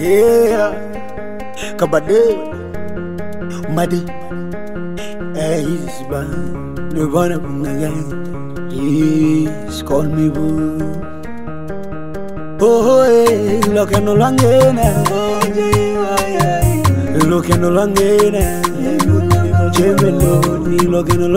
Yeah. Kabade. Madi. Hey, he's bad. The one up in the gang. Yes, call me boo. Oh, hey, look at no langena. Look at no langena. Chemelo, look at no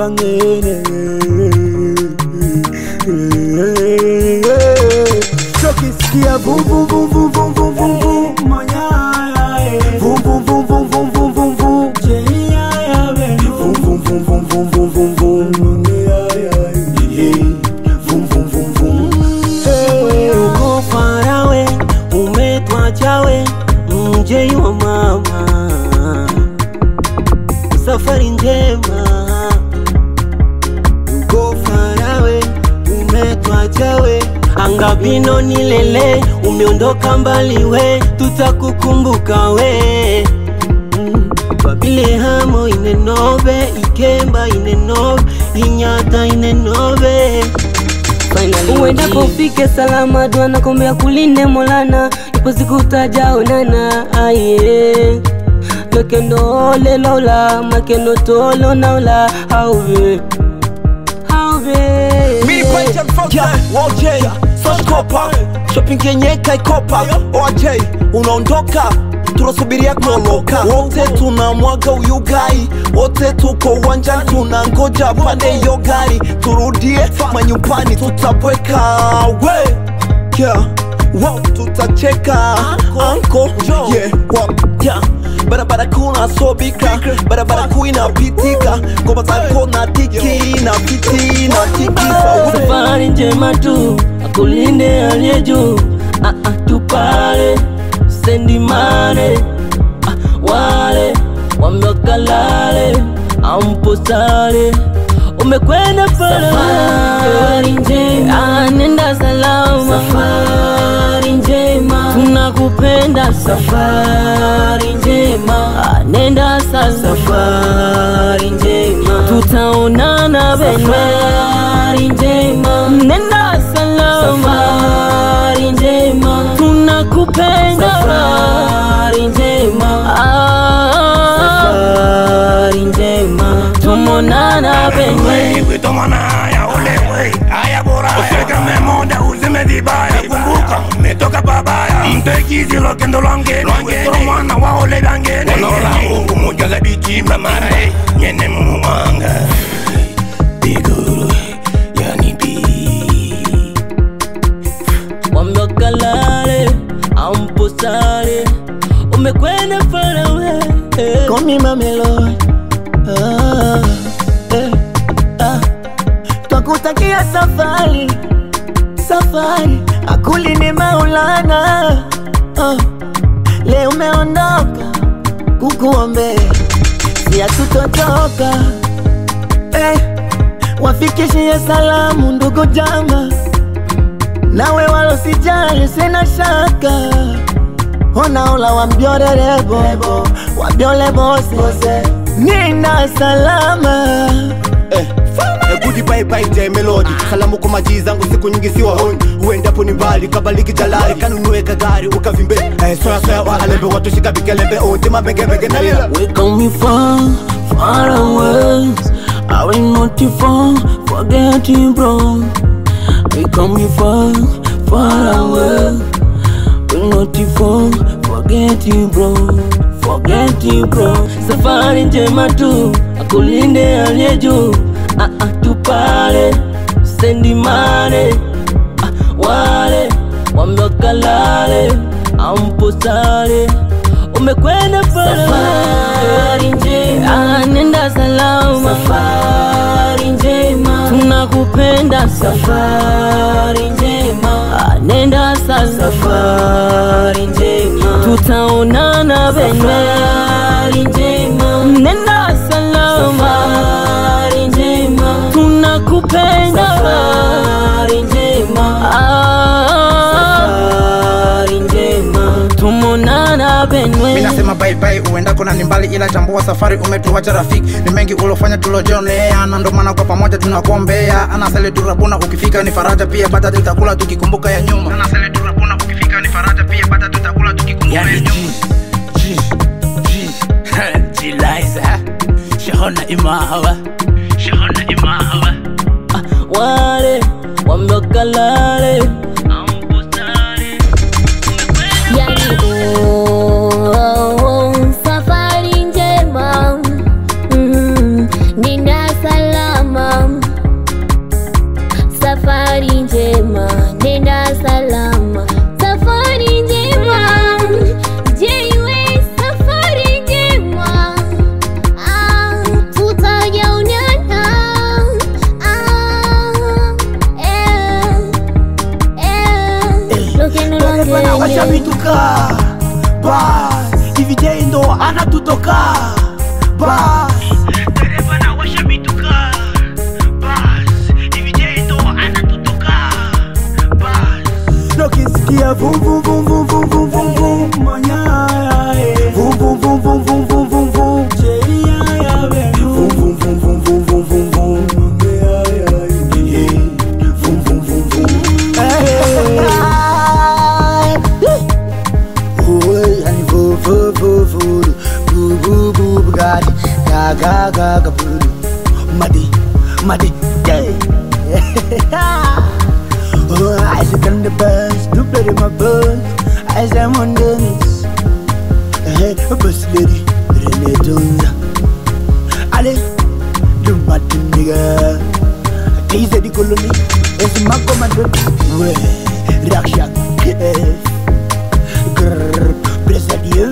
langena. Chokisikia vum vum vum vum vum vum vum vum manyaya vum vum vum vum vum vum vum vum jeyaya vum vum vum vum vum vum vum vum manyaya vum vum vum vum hey uko farawe umetwachawe mjei wa mama safari njema uko farawe umetwachawe angabino nilele umeondoka mbali we tutakukumbuka we Mm. babilehamo inenove ikemba inenove inyata inenove Finally, uendapo ufike salama, dua nakombea kulinde Molana, ipo siku utajaonana aye lokendo lelola makendo tolo naula hauve hauve Mimi panja mfalme OJ Soskopa Shopping yenye kaikopa OJ unaondoka tunasubiria kuondoka wote tunamwaga uyugai wote tuko uwanjani tunangoja pande hiyo gari turudie manyumbani tutapweka we yeah. Wow, tutacheka anko yeah. wow. yeah. barabara kuna sobika barabara kuu inapitika ngoma zako na tiki na piti na tikisa safari njema tu akulinde aliye juu Ah, ah, tupale sendi mane Ah, wale wamewakalale amposale umekwenda pale safari njema nenda salama safari njema tunakupenda safari njema Ah, nenda salama safari njema tutaonana safari njema nenda salama safari njema tunakupenda safari njema safari njema tumonana penye Witomana haya ule wey haya bora usikame moda uzime vibaya kumbuka umetoka babaya mtekizi lokendo lwange lwangene mwana wa ole lyangene onola mungu mujaza bichimba mara eh, nyene mumuwanga biguru yani bi wamewakalale amposale umekwenda farawe Call me Mamelodi ah, eh, ah. Twakutakia safari safari akulini Maulana ah. Leo umeondoka kukuombea si hatutotoka eh. Wafikishie salamu ndugu jama nawe walosijali sina shaka onaola wambiorerebo wabiole bose nina salama Eh, Gudi bye bye J Melody Salamu kwa maji zangu siku nyingi siwa honi Uendapo ni mbali kabaliki jalari Kanunue kagari ukavimbe eh, Soya soya wa alembe watu shika bikelembe Ote mabenge benge na lila Where come you from? Far away. I will not you from forgetting, bro. Where come you from? Far away. Will not you from forgetting, bro. Forgetting, bro. Safari njema tu akulinde aliye juu. Ah, ah, tupale sendi mane ah, wale wamewakalale amposale umekwenda pale safari njema nenda salama safari njema tunakupenda safari njema nenda salama safari njema tutaonana safari njema nenda salama safari njema tunakupenda safari njema safari njema tumonana benwe mi nasema bye bye uendako na ni mbali ila chambua safari umetuacha rafiki ni mengi ulofanya tulojionea na ndo maana kwa pamoja tunakuombea anasele turabuna ukifika ni faraja pia bata tutakula tukikumbuka ya nyuma anasele turabuna ukifika ni faraja pia bata tutakula tukikumbuka yani G G G G Liza shahona imahawa shahona imahawa wale wamekalale yani oh, oh, safari njema mm, nina salama safari njema nenda salama safari njema jeiwe safari njema ah, tutajaonana ah, eh, eh, lokeno Bana washa lokene vituka bas hivi je ndo anatutoka bas Ukisikia vum vum vum vum vum vum vum vum manyaya eh. vum vum vum vum vum vum vum vum cheia benu vum vum vum vum vum vum vum vum ya ya eh. vum vum vum vum eh. Oi, yani vo vo vo vo bu bu bu bugatti ga ga ga ga bu madi madi day Oh, I sit on the bus, do play my bus As I'm on the mix Hey, bus lady, Rene Jones Allez, do my thing, nigga Tease the colony, it's my commando Ouais, Raksha, yeah Grrr, bless at you,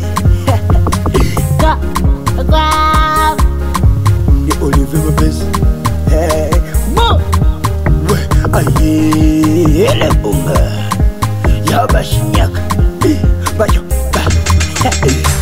Ga- ga- The Oliver Bus Hey, mo Ouais, aïe, elle est bonne Y'a Bachignac Bayo, bah